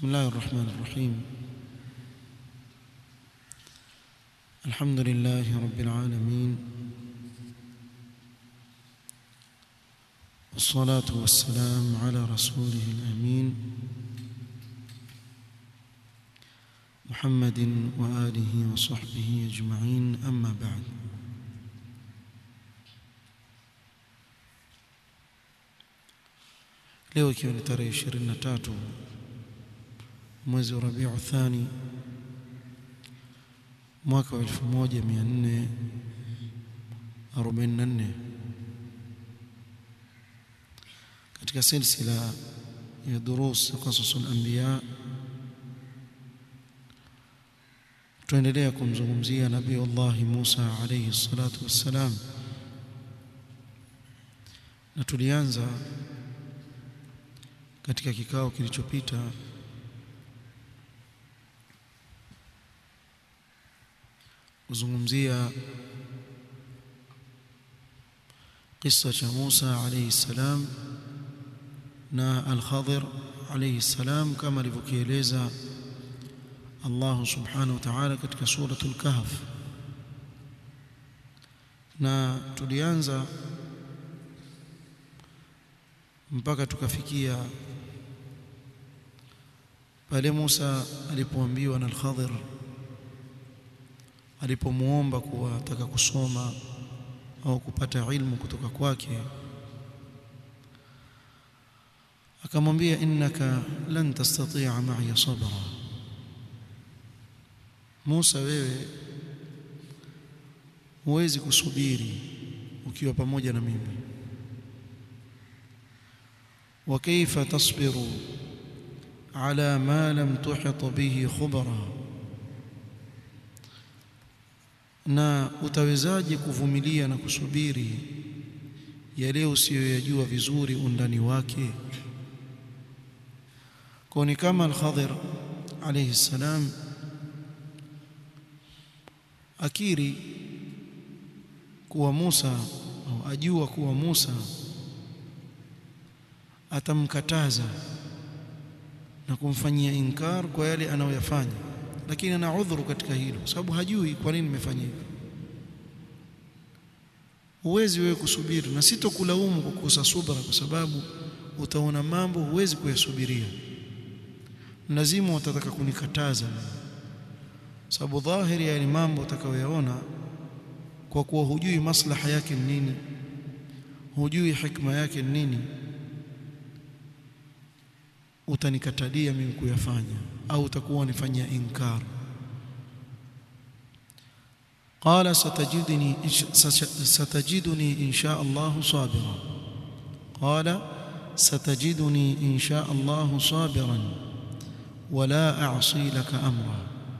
بسم الله الرحمن الرحيم الحمد لله رب العالمين والصلاة والسلام على رسوله الأمين محمد وآله وصحبه أجمعين أما بعد leo ikiwa ni tarehe 23 mwezi wa Rabiu Thani mwaka wa 1444 katika silsila ya durus qasasul anbiya tuendelea kumzungumzia nabii Allah Musa alayhi salatu wassalam na tulianza katika kikao kilichopita kuzungumzia kisa cha Musa alayhi salam na Al-Khadir alayhi salam kama alivyokieleza Allah subhanahu wa ta'ala katika suratul Kahf na tulianza mpaka tukafikia pale Musa alipoambiwa na Al-Khadir alipomuomba kuwa ataka kusoma au kupata ilmu kutoka kwake akamwambia innaka lan tastati'a ma'iya sabra Musa wewe huwezi kusubiri ukiwa pamoja na mimi wa kaifa tasbiru ala ma lam tuhit bihi khubra na utawezaje kuvumilia na kusubiri yale usiyoyajua vizuri undani wake kwa ni kama al-Khadir alayhi salam akiri kuwa Musa au ajua kuwa Musa atamkataza na kumfanyia inkar kwa yale anayoyafanya lakini ana udhuru katika hilo sababu hajui kwa nini nimefanya hivyo huwezi wewe kusubiri na sitokulaumu kwa kukosa subra kwa sababu utaona mambo huwezi kuyasubiria lazima utataka kunikataza sababu dhahiri ya mambo utakayoyaona kwa kuwa hujui maslaha yake ni nini hujui hikma yake ni nini utanikatalia mimi kuyafanya au utakuwa unifanyia inkar قال ستجدني ستجدني إن شاء الله صابرا قال ستجدني إن شاء الله صابرا ولا أعصي لك أمرا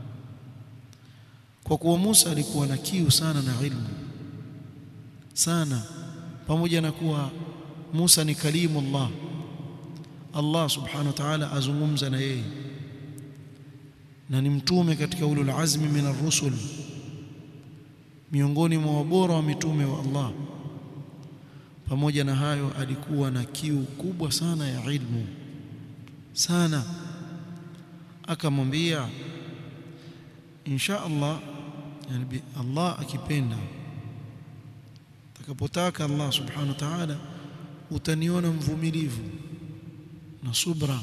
kwa kuwa Musa alikuwa na kiu sana na ilmu sana pamoja na kuwa Musa ni kalimu Allah Allah subhanahu wa ta'ala azungumza na yeye na ni mtume katika ulul azmi min ar-rusul miongoni mwa wabora wa mitume wa Allah pamoja na hayo alikuwa na kiu kubwa sana ya ilmu sana akamwambia insha Allah yani Allah akipenda takapotaka Allah subhanahu wa ta'ala utaniona mvumilivu na subra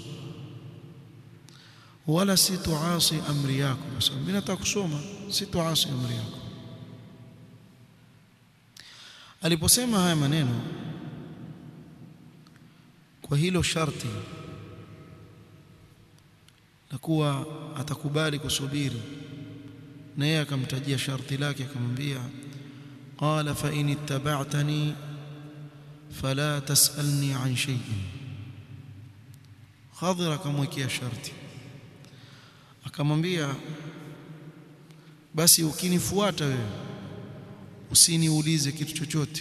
wala situasi amri yako kwa sababu mimi nataka kusoma situasi amri yako aliposema haya maneno kwa hilo sharti na kuwa atakubali kusubiri na yeye akamtajia sharti lake akamwambia qala fa in ittaba'tani fala tas'alni an shay'in Khadir akamwekea sharti akamwambia basi ukinifuata wewe usiniulize kitu chochote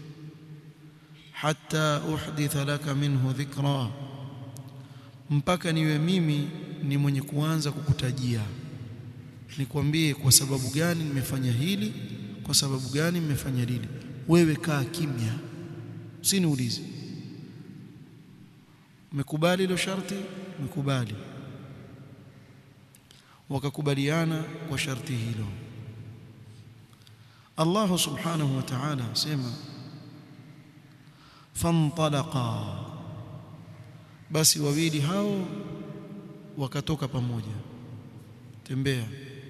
hatta uhditha laka minhu dhikra mpaka niwe mimi ni mwenye kuanza kukutajia nikwambie kwa sababu gani nimefanya hili kwa sababu gani nimefanya lile wewe kaa kimya usiniulize umekubali hilo sharti umekubali wakakubaliana kwa sharti hilo Allah subhanahu wa ta'ala asema fantalaqa basi wawili hao wakatoka pamoja tembea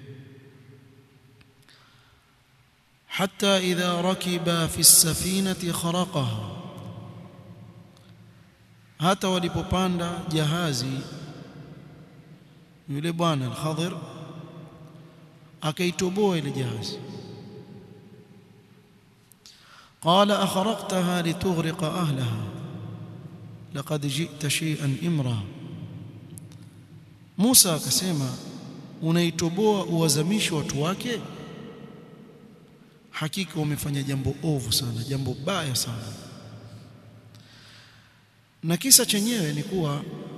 حتى إذا ركبا في السفينة خرقها hata walipopanda jahazi yule bwana al-Khadir akaitoboa ile jahazi qala akhraqtaha litughriqa ahlaha laqad ji'ta shay'an imra Musa akasema unaitoboa uwazamishe watu wake hakika umefanya jambo ovu sana jambo baya sana na kisa chenyewe ni kuwa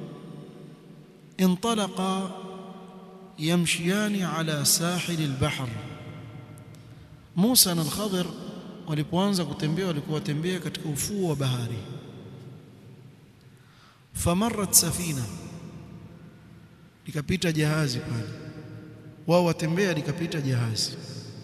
intalaqa yamshiyani ala sahil albahr Musa na al-Khadir walipoanza kutembea walikuwa watembea katika ufuo wa bahari famarrat safina likapita jahazi pale wao watembea likapita jahazi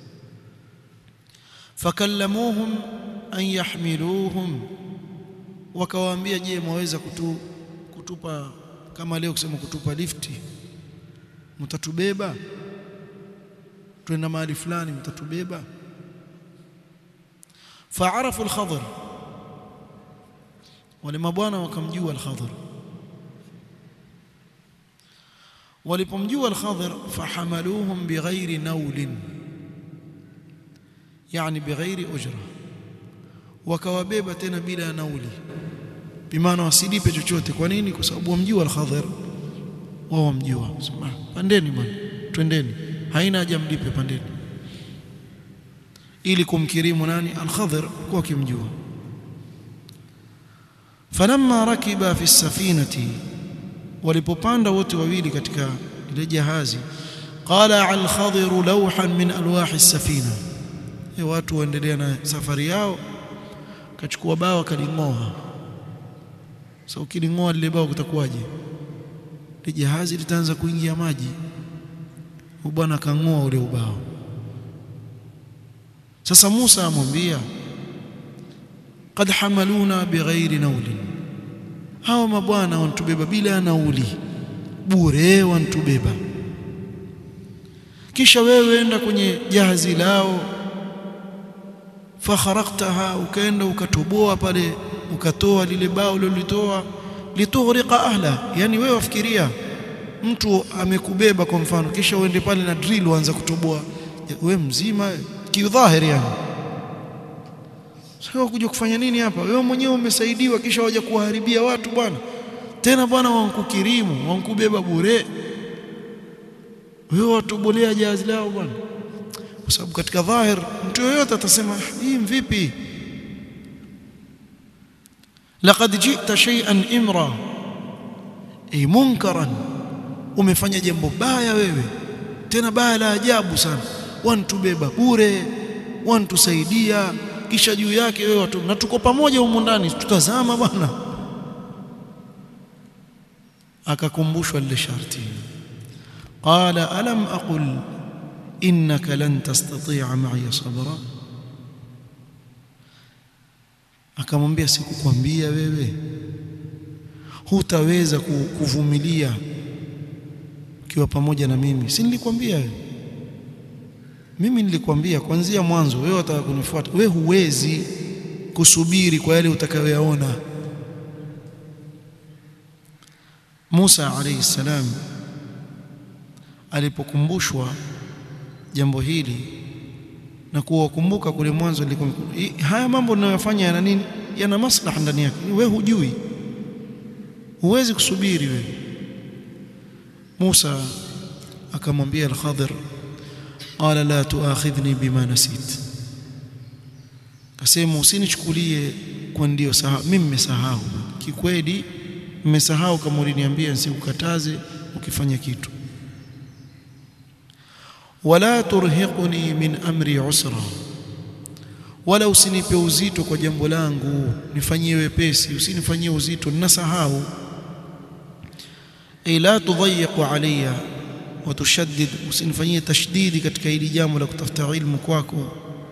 fakallamuhum an yahmiluhum wakawaambia je mwaweza kutu, kutupa kama leo kusema kutupa lifti mtatubeba twenda mahali fulani mtatubeba faarafu al-Khadir wale mabwana wakamjua al-Khadir walipomjua al-Khadir fahamaluhum bighairi naulin yani bighairi ujra wakawabeba tena bila ya nauli bimaana wasilipe chochote kwa nini kwa sababu wamjua al-Khadir wao wamjua sema pandeni bwana twendeni haina haja mlipe pandeni ili kumkirimu nani al-Khadir kwa kimjua falamma rakiba fi safinati walipopanda wote wawili katika ile jahazi qala al-Khadir lawhan min alwahi as-safina e watu waendelea na safari yao kachukua bao kalingoa sasa so, ukilingoa lile bao kutakuwaje ile jahazi litaanza kuingia maji bwana kangoa ule ubao sasa Musa amwambia qad hamaluna bighairi nauli hawa mabwana wanatubeba bila nauli bure wanatubeba kisha wewe enda kwenye jahazi lao fakharaktaha ukaenda ukatoboa pale ukatoa lile bao lilitoa litughriqa ahla yani wewe wafikiria mtu amekubeba kwa mfano kisha uende pale na drill uanze kutoboa wewe mzima kiudhahiri yani sasa kuja kufanya nini hapa wewe mwenyewe umesaidiwa kisha waje kuwaharibia watu bwana tena bwana wankukirimu wankubeba bure wewe watobolea jahazi lao bwana kwa sababu katika dhahir mtu yoyote atasema hii vipi laqad jita shay'an imra ay munkaran umefanya jambo baya wewe tena baya la ajabu sana wanatubeba bure wanatusaidia kisha juu yake wewe watu na tuko pamoja humu ndani tutazama bwana akakumbushwa lile sharti qala alam aqul innaka lan tastati'a ma'iya sabra akamwambia sikukwambia wewe hutaweza kuvumilia ukiwa pamoja na mimi si nilikwambia wewe mimi nilikwambia kuanzia mwanzo wewe unataka kunifuata wewe huwezi kusubiri kwa yale utakayoyaona Musa alayhi salam alipokumbushwa jambo hili na kuwakumbuka kule mwanzo haya mambo ninayofanya yana nini yana maslaha ndani yake wewe hujui huwezi kusubiri wewe Musa akamwambia al-Khadir qala la tuakhidhni bima nasit kasema usinichukulie kwa ndio sahau mimi nimesahau kikweli nimesahau kama uliniambia nisikukataze ukifanya kitu wala turhiquni min amri usra wala usinipe uzito kwa jambo langu nifanyie wepesi usinifanyie uzito ninasahau ay la tudayyiq alayya watushaddid usinifanyie tashdidi katika hili jambo la kutafuta ilmu kwako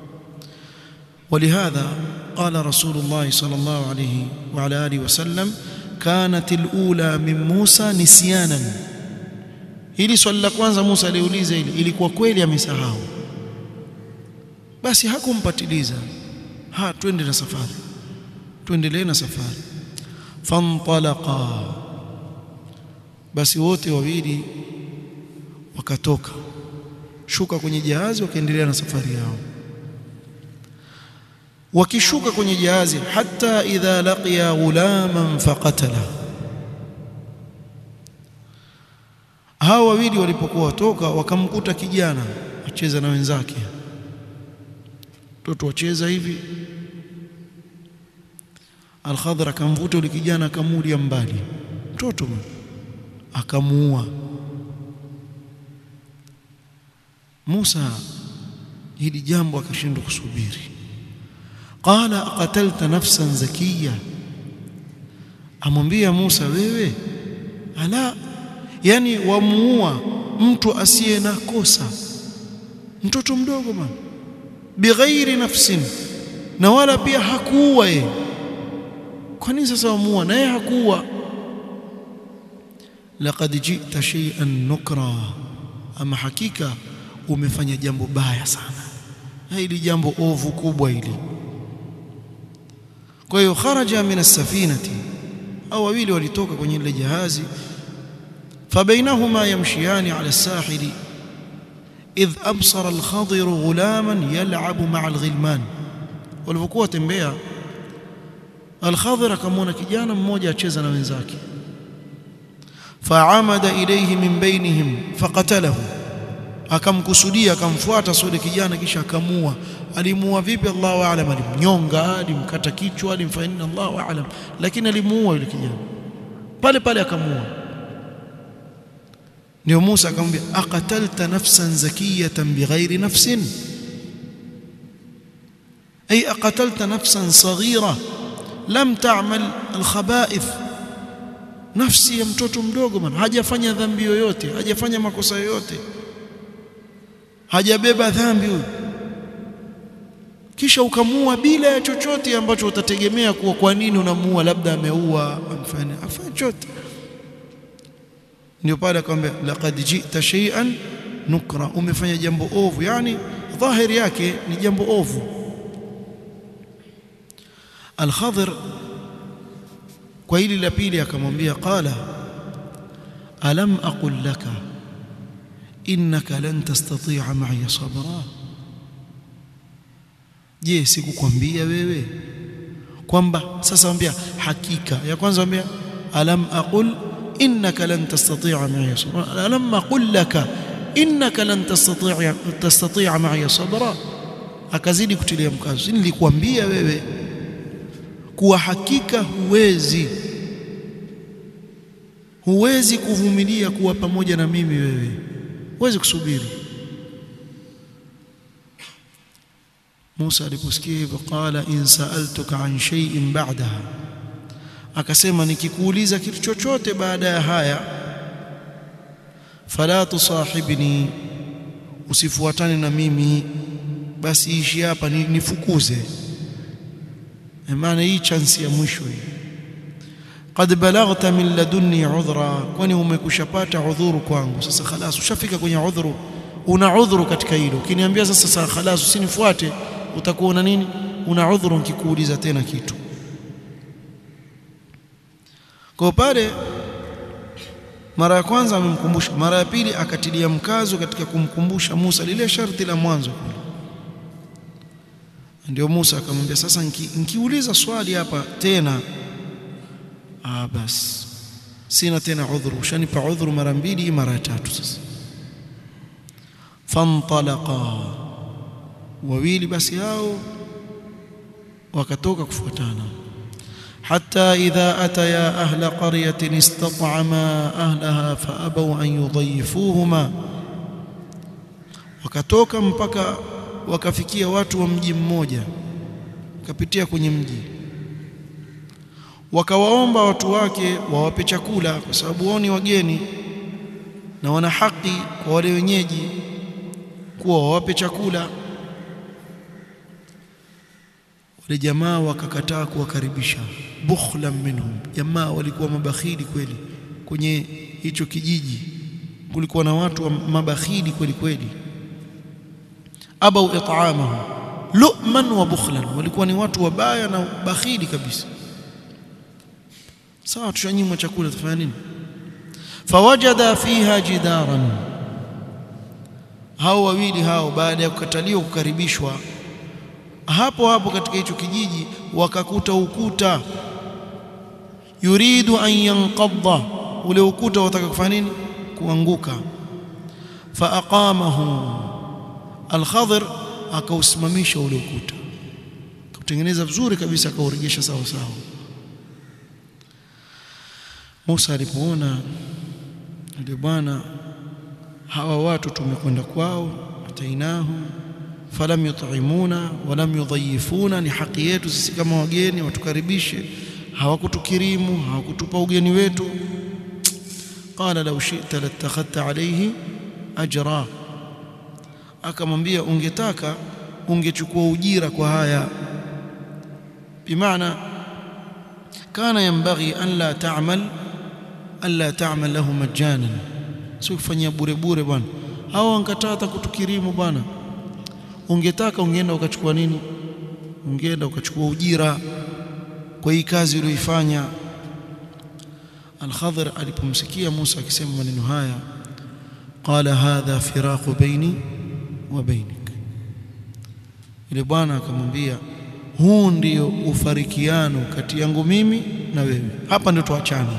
ولهذا قال رسول الله صلى الله عليه وعلى اله وسلم كانت الاولى من موسى نسيانا hili swali la kwanza Musa aliuliza ili ilikuwa kweli amesahau basi hakumpatiliza ha twende na safari tuendelee na safari fantalaqa basi wote wawili wakatoka shuka kwenye jahazi wakaendelea na safari yao wakishuka kwenye jahazi hata idha laqiya ghulaman faqatala hao wawili walipokuwa watoka wakamkuta kijana acheza na wenzake mtoto wacheza hivi Al-Khadr akamvuta yule kijana akamulia mbali mtoto akamuua Musa hili jambo akashindwa kusubiri qala qatalta nafsan zakiya amwambia Musa wewe ala yani wamuua mtu asiye na kosa mtoto mdogo bwana bighairi nafsin na wala pia hakuua yeye kwa nini sasa wamuua naye hakuua laqad jita shay'an nukra ama hakika umefanya jambo baya sana hili jambo ovu kubwa hili kwa hiyo kharaja min as-safinati au wawili walitoka kwenye ile jahazi fabainahuma yamshiyani ala as-sahili idh absara al-khadir ghulaman yal'abu ma'a al-ghilman walipokuwa tembea al-khadir akamwona kijana mmoja acheza na wenzake fa'amada ilayhi min bainihim faqatalahu akamkusudia akamfuata sule kijana kisha akamua alimuua vipi Allahu aalam alimnyonga alimkata kichwa alimfanya nini Allahu aalam lakini alimuua yule kijana pale pale akamua ndio Musa akamwambia aqatalta nafsan zakiyatan bighairi nafsin ay aqatalta nafsan saghira lam ta'mal alkhaba'ith nafsi ya mtoto mdogo man hajafanya dhambi yoyote hajafanya makosa yoyote hajabeba dhambi huyu kisha ukamua bila ya chochote ambacho utategemea kuwa kwa nini unamuua labda ameua amfanya afanye chochote ndio pale akamwambia laqad jita shay'an nukra umefanya jambo ovu yani dhahiri yake ni jambo ovu al-Khadr kwa hili la pili akamwambia qala alam aqul laka innaka lan tastati'a ma'iya sabra je sikukwambia wewe kwamba sasa ambia hakika ya kwanza ambia alam aqul innaka lan tastati'a ma'iya sabra alam aqul laka innaka lan tastati'a tastati'a ma'iya sabra akazidi kutilia mkazo nilikwambia wewe kuwa hakika huwezi huwezi kuvumilia kuwa pamoja na mimi wewe huwezi kusubiri Musa aliposikia hivyo qala in sa'altuka an shay'in ba'daha akasema nikikuuliza kitu chochote baada ya haya fala tusahibni usifuatane na mimi basi ishi hapa nifukuze maana hii chance ya mwisho hii qad balaghta min ladunni udhra kwani umekushapata udhuru kwangu sasa khalas ushafika kwenye udhuru una udhuru katika hilo ukiniambia sasa sasa khalas usinifuate utakuwa una nini una udhuru nikikuuliza tena kitu kwa pale mara ya kwanza amemkumbusha mara ya pili akatilia mkazo katika kumkumbusha Musa lile sharti la mwanzo ndio Musa akamwambia sasa nikiuliza swali hapa tena ah bas sina tena udhuru ushanipa udhuru mara mbili mara tatu sasa fantalaqa wawili basi hao wakatoka kufuatana حتى إذا أتيا أهل قرية استطعما أهلها فأبوا أن يضيفوهما wakatoka mpaka wakafikia watu wa mji mmoja wakapitia kwenye mji wakawaomba watu wake wawape chakula kwa sababu wao ni wageni na wana haki kwa wale wenyeji kuwa wawape chakula wale jamaa wakakataa kuwakaribisha bukhlan minhum jamaa walikuwa mabakhili kweli kwenye hicho kijiji kulikuwa na watu wa mabakhili kweli kweli abau it'amahu lu'man wa bukhlan walikuwa ni watu wabaya na bakhili kabisa sawa tushanyimwa chakula tufanya nini fawajada fiha jidaran hao wawili hao baada ya kukataliwa kukaribishwa hapo hapo katika hicho kijiji wakakuta ukuta yuridu an yanqadha ule ukuta wataka kufanya nini kuanguka faaqamahu al-Khadr akausimamisha ule ukuta kutengeneza vizuri kabisa akaurejesha sawa sawa Musa alipoona ndio bwana hawa watu tumekwenda kwao atainahum falam yut'imuna walam yudhayifuna ni haki yetu sisi kama wageni watukaribishe hawakutukirimu hawakutupa ugeni wetu qala law shi'ta latakhadta alayhi ajra akamwambia ungetaka ungechukua ujira kwa haya bimaana kana yanbaghi an la ta'mal an la ta'mal lahu majanan sio kufanyia bure bure bwana hao wankataa hata kutukirimu bwana ungetaka ungeenda ukachukua nini ungeenda ukachukua ujira kwa hii kazi uliyoifanya Al-Khadhir alipomsikia Musa akisema maneno haya qala hadha firaqu baini wa bainik ile bwana akamwambia huu ndio ufarikiano kati yangu mimi na wewe hapa ndio tuachane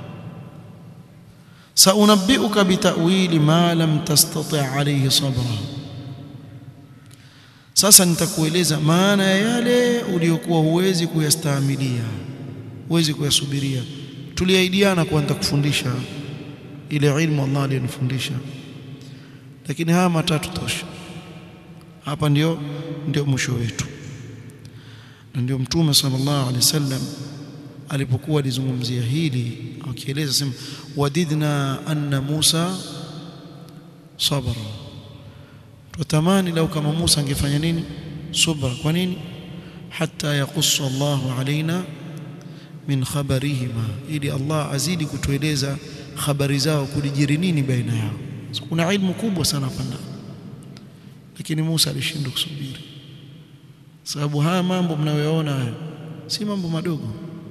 saunabbiuka bitawili ma lam tastati alayhi sabra sasa nitakueleza maana ya yale uliyokuwa huwezi kuyastahimilia huwezi kuyasubiria tuliahidiana kuwa nitakufundisha ile ilmu Allah aliyonifundisha lakini haya matatu tosha hapa ndio ndio mwisho wetu na ndio mtume sallallahu alaihi wasallam alipokuwa alizungumzia hili akieleza sema wadidna anna Musa sabara tutamani lau kama Musa angefanya nini subra kwa nini hatta yaqussa Allahu alaina min khabarihima ili Allah azidi kutueleza habari zao kulijiri nini baina yao so, kuna ilmu kubwa sana hapa ndani lakini Musa alishindwa kusubiri sababu haya mambo mnayoyaona haya si mambo madogo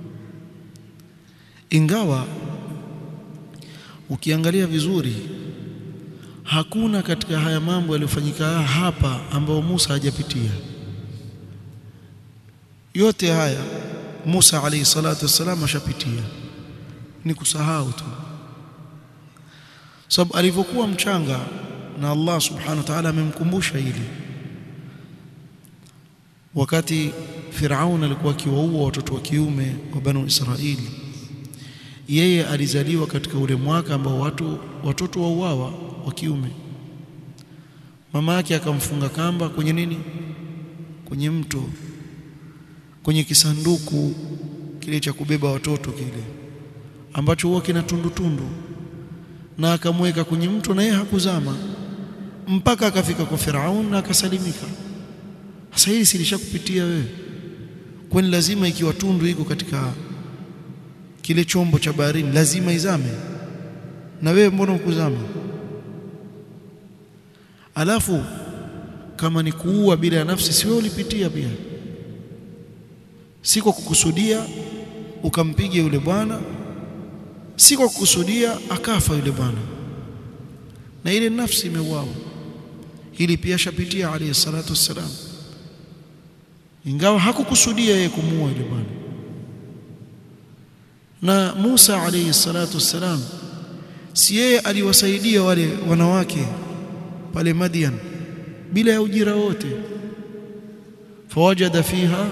ingawa ukiangalia vizuri hakuna katika haya mambo yaliyofanyika hapa ambayo Musa hajapitia yote haya Musa alayhi salatu wassalam ashapitia ni kusahau tu sababu alivyokuwa mchanga na Allah subhanahu wa ta'ala amemkumbusha hili wakati Firaun alikuwa akiwaua watoto wa kiume wa Banu Israili yeye alizaliwa katika ule mwaka ambao watu watoto wauawa wa kiume mama yake akamfunga kamba kwenye nini kwenye mto kwenye kisanduku kile cha kubeba watoto kile ambacho huwa kina tundu tundu na akamweka kwenye mto na yeye hakuzama mpaka akafika kwa Firaun na akasalimika sasa hili silishakupitia wewe kwani lazima ikiwa tundu iko katika kile chombo cha baharini lazima izame na wewe mbona ukuzama alafu kama ni kuua bila ya nafsi si wewe ulipitia pia si kwa kukusudia ukampiga yule bwana si kwa kukusudia akafa yule bwana na ile nafsi imeuawa hili pia shapitia alayhi salatu wassalam ingawa hakukusudia yeye kumuua yule bwana na Musa alayhi salatu wassalam si yeye aliwasaidia wale wanawake pale Madian bila ya ujira wote fawajada fiha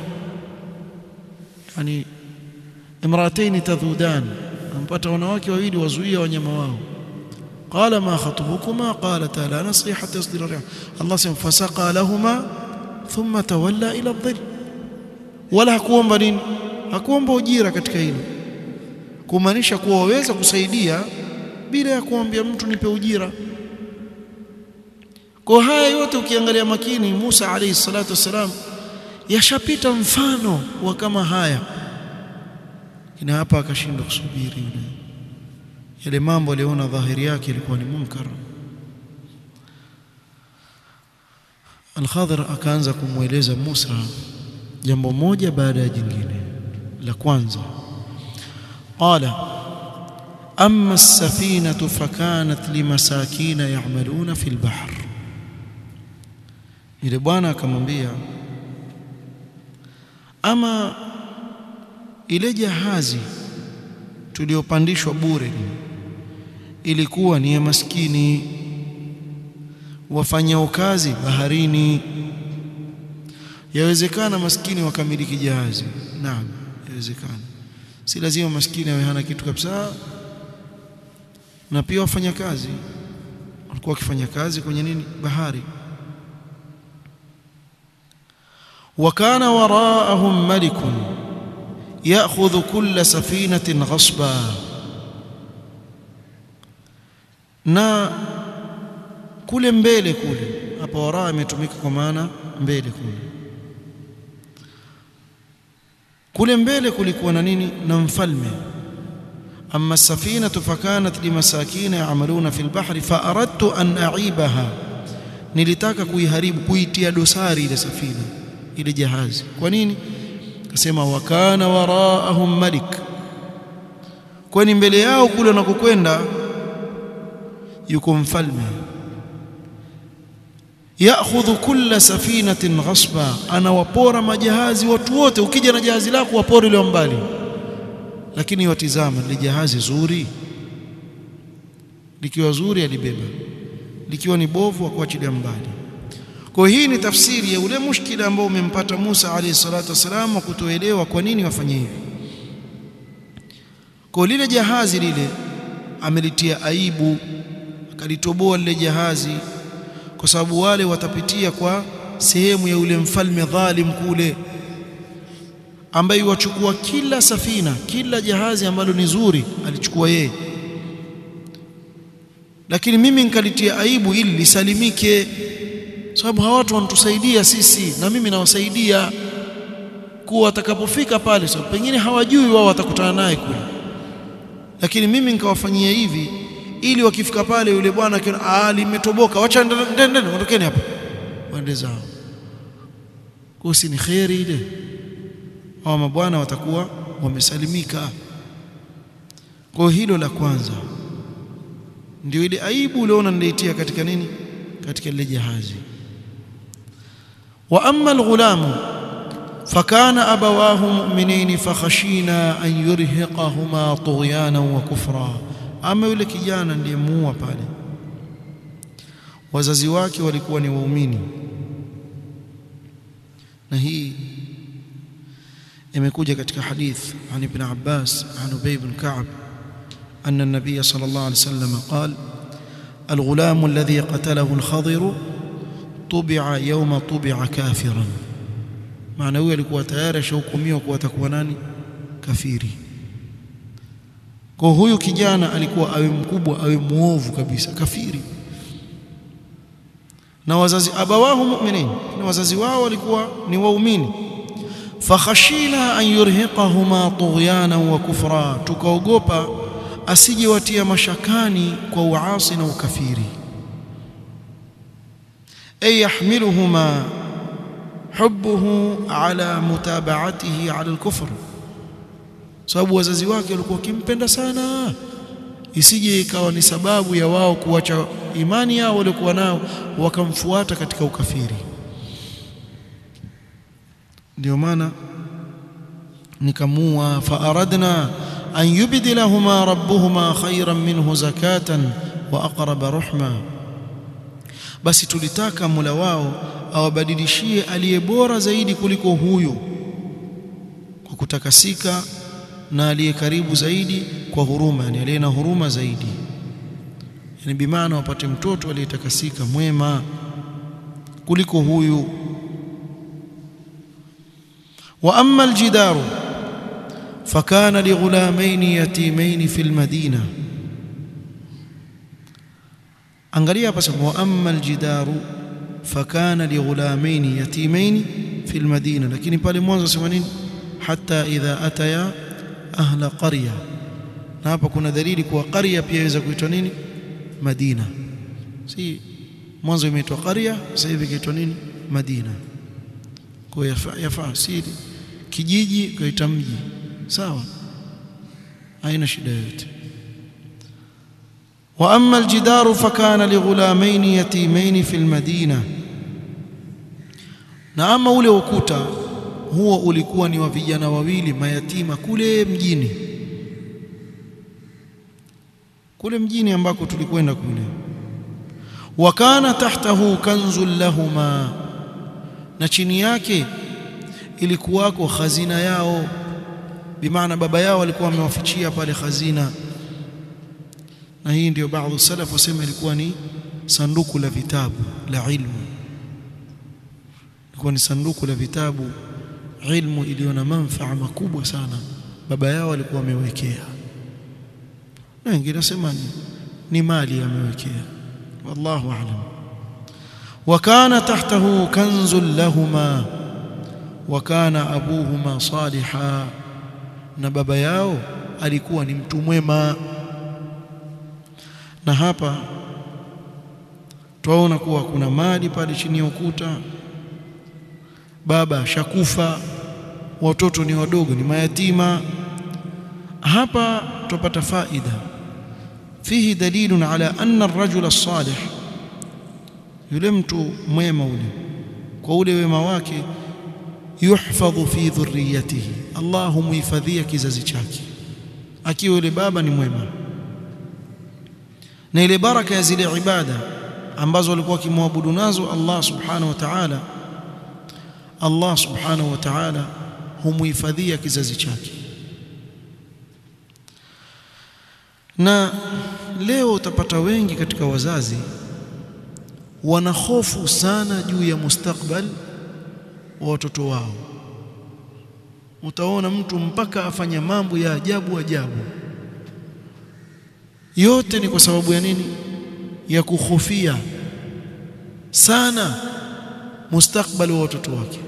yani imratayn tadhudan ampata wanawake wawili wazuia wanyama wao qala ma khatubukuma qalata la nasqi hatta yasdira ri'a Allah sema fasaqa lahumma thumma tawalla ila dhil wala hakuomba nini hakuomba ujira katika hilo kumaanisha kuwa waweza kusaidia bila ya kuambia mtu nipe ujira kwa haya yote ukiangalia makini Musa alayhi salatu wassalam yashapita mfano wa kama haya ina hapa akashindwa kusubiri yule yale mambo aliona dhahiri yake ilikuwa ni munkar Al-Khadhir akaanza kumweleza Musa jambo moja baada ya jingine la kwanza qala amma as-safinatu fakanat limasakina ya'maluna fil bahr yule bwana akamwambia ama ile jahazi tuliyopandishwa bure ilikuwa ni ya maskini wafanyao kazi baharini yawezekana maskini wakamiliki jahazi naam yawezekana si lazima maskini awe hana kitu kabisa na pia wafanya kazi walikuwa wakifanya kazi kwenye nini bahari وكان وراءهم ملك ياخذ كل سفينه غصبا na kule mbele kule hapa waraa imetumika kwa maana mbele kule kule mbele kulikuwa na nini na mfalme amma safinatu fakanat limasakina ya'maluna fil bahri fa aradtu an a'ibaha nilitaka kuiharibu kuitia dosari ile safina ile jahazi kwa nini akasema wakana waraahum malik kwani mbele yao kule wanakokwenda yuko mfalme yaakhudhu kulla safinatin ghasba anawapora majahazi watu wote ukija na jahazi lako wapore ile mbali lakini watizama ile jahazi zuri likiwa zuri alibeba likiwa ni bovu akuachilia mbali kwa hii ni tafsiri ya ule mushkila ambao umempata Musa alayhi salatu wasalam wa kutoelewa kwa nini wafanye hivi kwa lile jahazi lile amelitia aibu akalitoboa lile jahazi kwa sababu wale watapitia kwa sehemu ya ule mfalme dhalim kule ambaye wachukua kila safina kila jahazi ambalo ni zuri alichukua yeye lakini mimi nikalitia aibu ili lisalimike sababu hawa watu wanatusaidia sisi na mimi nawasaidia kuwa watakapofika pale sababu so, pengine hawajui wao watakutana naye kule lakini mimi nikawafanyia hivi ili wakifika pale yule bwana akiona ah limetoboka wacha ndende ondokeni hapa waende zao kusi ni khairi ile hawa mabwana watakuwa wamesalimika kwa hilo la kwanza ndio ile aibu uliona niliitia katika nini katika lile jahazi wa amma alghulamu fakana abawahu mu'minin fakhashina an yurhiqahuma tughyana wa kufra ama yule kijana ndiyemuua pale wazazi wake walikuwa ni waumini na hii imekuja katika hadith an ibn Abbas an Ubay ibn Ka'b أن النبي صلى الله عليه وسلم قال الغلام الذي قتله الخضر طبع يوم طبع كافرا معنى huyo alikuwa tayari ashahukumiwa kuwa atakuwa nani kafiri kwa huyu kijana alikuwa awe mkubwa awe muovu kabisa kafiri na wazazi abawahu mu'minin na wazazi wao walikuwa ni waumini fakhashina an yurhiqahuma tughyana wa kufra tukaogopa asije watia mashakani kwa uasi na ukafiri ay yahmiluhuma hubbuhu ala mutaba'atihi ala al-kufr sababu wazazi wake walikuwa wakimpenda sana isije ikawa ni sababu ya wao kuacha imani yao waliokuwa nao wakamfuata katika ukafiri ndio maana nikamua fa aradna an yubdilahuma rabbuhuma khayran minhu zakatan wa aqraba ruhma basi tulitaka Mola wao awabadilishie aliye bora zaidi kuliko huyu kwa kutakasika na aliye karibu zaidi kwa huruma yani aliye na huruma zaidi yani bimaana wapate mtoto aliyetakasika mwema kuliko huyu wa amma aljidaru fakana lighulamaini yatimaini fi almadina angalia hapa sema wa amma aljidaru fakana lighulamaini yatimaini fi almadina lakini pale mwanzo sema nini hatta idha ataya ahla qarya na hapa kuna dalili kuwa qarya pia inaweza kuitwa nini madina si mwanzo imeitwa qarya sasa hivi inaitwa nini madina kwa yafaa yafaa si kijiji kaita mji sawa haina shida yoyote واما الجدار فكان لغلامين يتيمين في المدينه na ama ule ukuta huo ulikuwa ni wa vijana wawili mayatima kule mjini kule mjini ambako tulikwenda kule wakana tahtahu kanzun lahuma na chini yake ilikuwako khazina yao bimaana baba yao alikuwa amewafichia pale khazina na hii ndio baadhi salaf wasema ilikuwa ni sanduku la vitabu la ilmu ilikuwa ni sanduku la vitabu ilmu iliyo na manufaa makubwa sana baba yao alikuwa amewekea na wengine nasema ni, ni mali amewekea wallahu a'lam وكان تحته كنز لهما وكان ابوهما صالحا na baba yao alikuwa ni mtu mwema na hapa twaona kuwa kuna mali pale chini ya ukuta baba shakufa watoto ni wadogo ni mayatima hapa tupata faida fihi dalilun ala anna ar-rajula as-salih yule mtu mwema ule kwa ule wema wake yuhfadhu fi dhurriyatihi Allah humuhifadhia kizazi chake akiwa yule baba ni mwema na ile baraka ya zile ibada ambazo walikuwa wakimwabudu nazo Allah subhanahu wa ta'ala Allah subhanahu wa ta'ala humuhifadhia kizazi chake na leo utapata wengi katika wazazi wana hofu sana juu ya mustakbal wa watoto wao utaona mtu mpaka afanya mambo ya ajabu ajabu yote ni kwa sababu ya nini ya kuhofia sana mustakbali wa watoto wake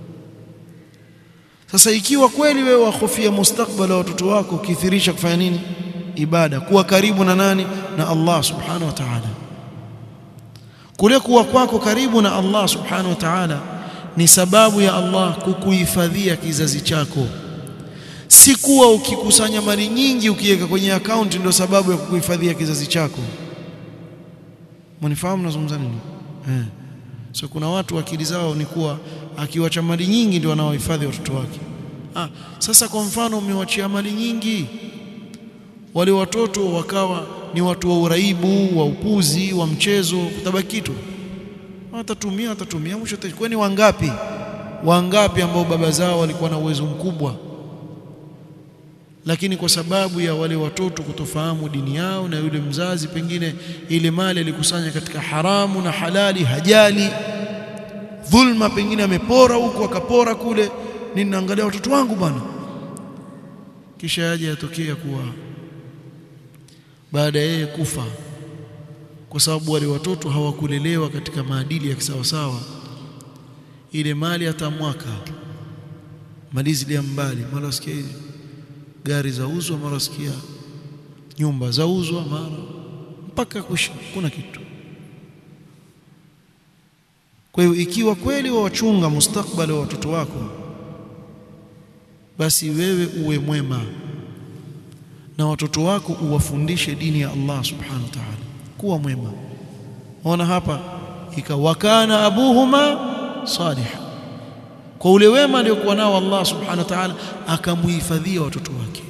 sasa ikiwa kweli wewe wahofia mustakbali wa watoto wako ukithirisha kufanya nini ibada kuwa karibu na nani na Allah subhanahu wa ta'ala kule kuwa kwako karibu na Allah subhanahu wa ta'ala ni sababu ya Allah kukuhifadhia kizazi chako si kuwa ukikusanya mali nyingi ukiweka kwenye akaunti ndio sababu ya kukuhifadhia kizazi chako mnifahamu nazungumza nini eh so kuna watu akili zao ni kuwa akiwacha mali nyingi ndio anaohifadhi watoto wake ah sasa kwa mfano umewachia mali nyingi wale watoto wakawa ni watu wa uraibu wa upuzi wa mchezo kutabaki kitu watatumia watatumia mwisho kwani wangapi wangapi ambao baba zao walikuwa na uwezo mkubwa lakini kwa sababu ya wale watoto kutofahamu dini yao na yule mzazi pengine ile mali alikusanya katika haramu na halali hajali dhulma pengine amepora huku akapora kule ninaangalia watoto wangu bwana kisha yaje yatokea kuwa baada ya yeye kufa kwa sababu wale watoto hawakulelewa katika maadili ya kisawasawa ile mali hata mwaka malizi ya mbali mara sikia gari zauzwa mara sikia nyumba zauzwa mara mpaka kusha kuna kitu kwa hiyo ikiwa kweli wawachunga mustakbali wa watoto wako basi wewe uwe mwema na watoto wako uwafundishe dini ya Allah subhanahu wa ta'ala kuwa mwema ona hapa ikawakana abuhuma salih kwa ule wema aliokuwa nao Allah subhanahu wa ta'ala akamuhifadhia watoto wake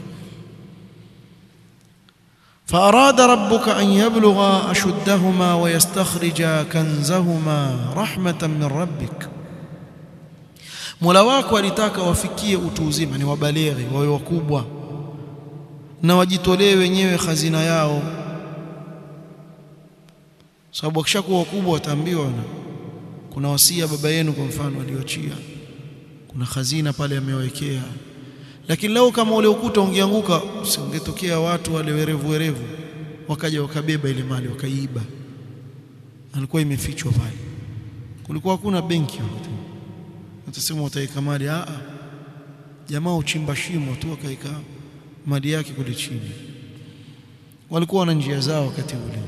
فأراد ربك أن يبلغ أشدهما ويستخرج كنزهما رحمة من ربك Mola wako alitaka wafikie utu uzima ni wabaleghe wawe wakubwa na wajitolee wenyewe hazina yao sababu wakishakuwa wakubwa wataambiwa na kuna wasia baba yenu kwa mfano aliyoachia kuna hazina pale amewekea lakini leo kama ule ukuta ungeanguka usingetokea watu wale werevu werevu wakaja wakabeba ile mali wakaiba alikuwa imefichwa pale kulikuwa hakuna benki utasema utaweka mali a jamaa uchimba shimo tu akaika mali yake kule chini walikuwa na njia zao wakati ule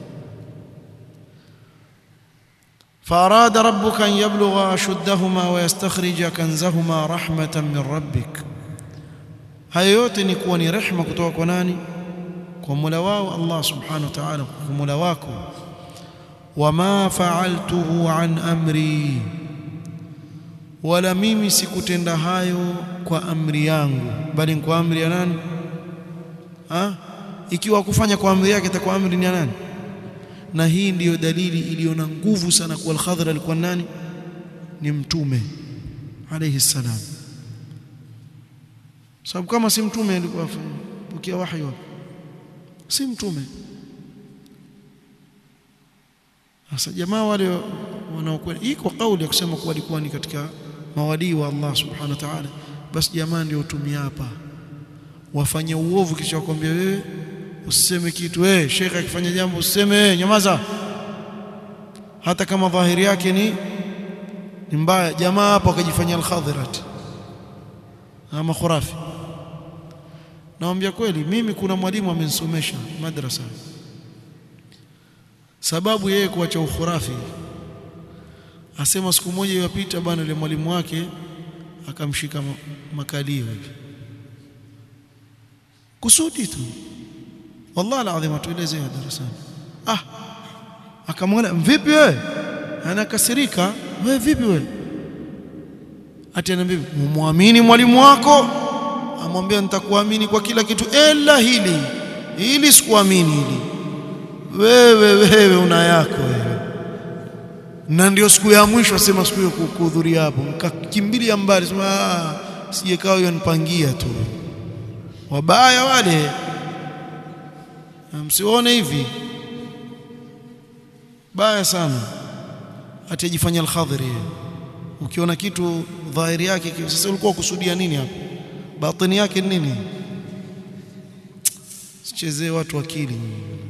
فأراد ربك أن يبلغ أشدهما ويستخرج كنزهما رحمة من ربك hayo yote ni kuwa ni rehma kutoka kwa nani kwa Mola wao Allah subhanahu wa ta'ala kwa Mola wako wama fa'altuhu an amri wala mimi sikutenda hayo kwa amri yangu bali kwa amri ya nani ha ikiwa kufanya kwa amri yake itakuwa amri ni ya nani na hii ndiyo dalili iliyo na nguvu sana kwa al-Khadr alikuwa nani ni mtume alayhi salam sababu kama si mtume alikuwa pokea wahi wapi si mtume sasa jamaa wale wanaokwenda iko kauli ya kusema kuwa alikuwa ni katika mawalii wa Allah subhanahu wa ta'ala basi jamaa ndio utumia hapa wafanye uovu kisha wakwambia wewe usiseme kitu wewe shekhe akifanya jambo usiseme wewe nyamaza hata kama dhahiri yake ni ni mbaya jamaa hapo akajifanyia al-khadhirat ama khurafi naambia kweli mimi kuna mwalimu amenisomesha madrasa sababu yeye kuacha ukhurafi asema siku moja iliyopita bwana yule mwalimu wake akamshika makalio hivi kusudi tu wallahi alazim atuelezea darasani ah akamwona vipi wewe anakasirika wewe vipi wewe ati anambia muamini mwalimu wako amwambia nitakuamini kwa kila kitu ila hili hili sikuamini hili wewe wewe una yako wewe na ndio siku ya mwisho asema siku hiyo kuhudhuria hapo nikakimbilia mbali sema sije kawa hiyo nipangia tu wabaya wale msione hivi baya sana atajifanya al-khadhiri ukiona kitu dhahiri yake sasa ulikuwa kusudia nini hapo batini yake nini sichezee watu akili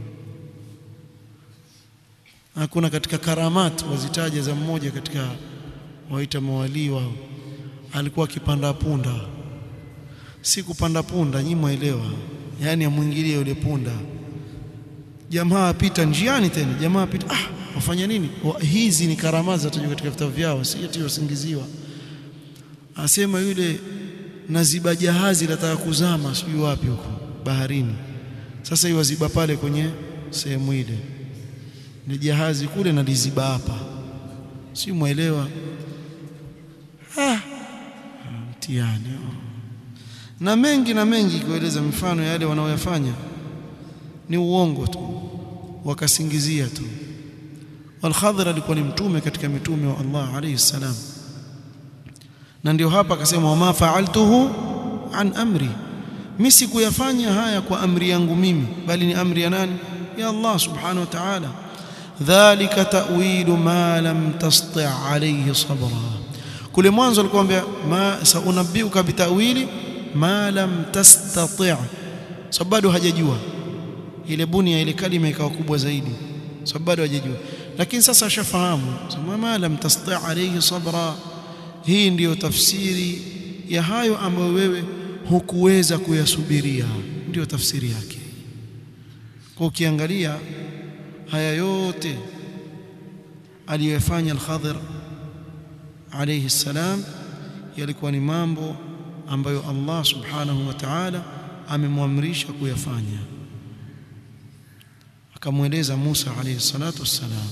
hakuna katika karamat wazitaja za mmoja katika waita mawalii wao alikuwa akipanda punda si kupanda punda nyinyi mwaelewa yani amwingilie yule punda jamaa apita njiani tena jamaa apita ah wafanya nini wa, hizi ni karama za tajwa katika vitabu vyao si eti wasingiziwa asema yule naziba jahazi lataka kuzama sijui wapi huko baharini sasa hiyo waziba pale kwenye sehemu ile ni jahazi kule na liziba hapa si muelewa ah mtihani na mengi na mengi kueleza mifano yale wanaoyafanya ni uongo tu wakasingizia tu Al-Khadhir alikuwa ni mtume katika mitume wa Allah alayhi salam na ndio hapa akasema wama fa'altuhu an amri mimi sikuyafanya haya kwa amri yangu mimi bali ni amri ya nani ya Allah subhanahu wa ta'ala dhalika ta'wilu ma lam tasti' alayhi sabra kule mwanzo alikwambia ma saunabbiuka bitawili ma lam tastati' sababu bado hajajua ile bunia ile kalima ikawa kubwa zaidi sababu bado hajajua lakini sasa ashafahamu sema ma lam tasti' alayhi sabra hii ndiyo tafsiri ya hayo ambayo wewe hukuweza kuyasubiria ndiyo tafsiri yake kwa ukiangalia haya yote aliyofanya al-Khadhir alayhi salam yalikuwa ni mambo ambayo Allah subhanahu wa ta'ala amemwamrisha kuyafanya akamweleza Musa alayhi salatu wassalam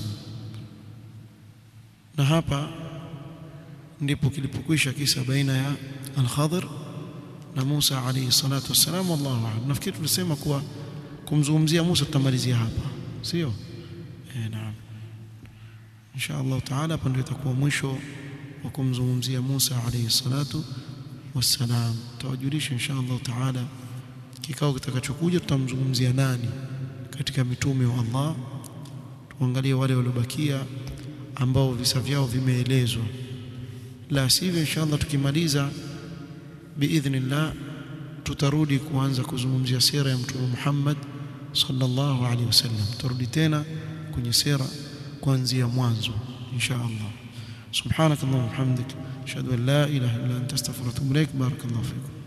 na hapa ndipo kilipokwisha kisa baina ya al-Khadhir na Musa alayhi salatu wassalam wallahu a'lam nafikiri tulisema kuwa kumzungumzia Musa tutamalizia hapa sio eh naam insha Allah taala hapa ndio itakuwa mwisho wa kumzungumzia Musa alayhi salatu wassalam tawajulisha insha Allah taala kikao kitakachokuja tutamzungumzia nani katika mitume wa Allah tuangalie wale waliobakia ambao visa vyao vimeelezwa la sivyo insha Allah tukimaliza biidhnillah tutarudi kuanza kuzungumzia sira ya mtume Muhammad sallallahu alaihi wasallam turudi tena kwenye sira kuanzia mwanzo insha Allah subhanakallahumma wa bihamdik ashhadu an la ilaha illa anta astaghfiruka wa atubu ilaik barakallahu fikum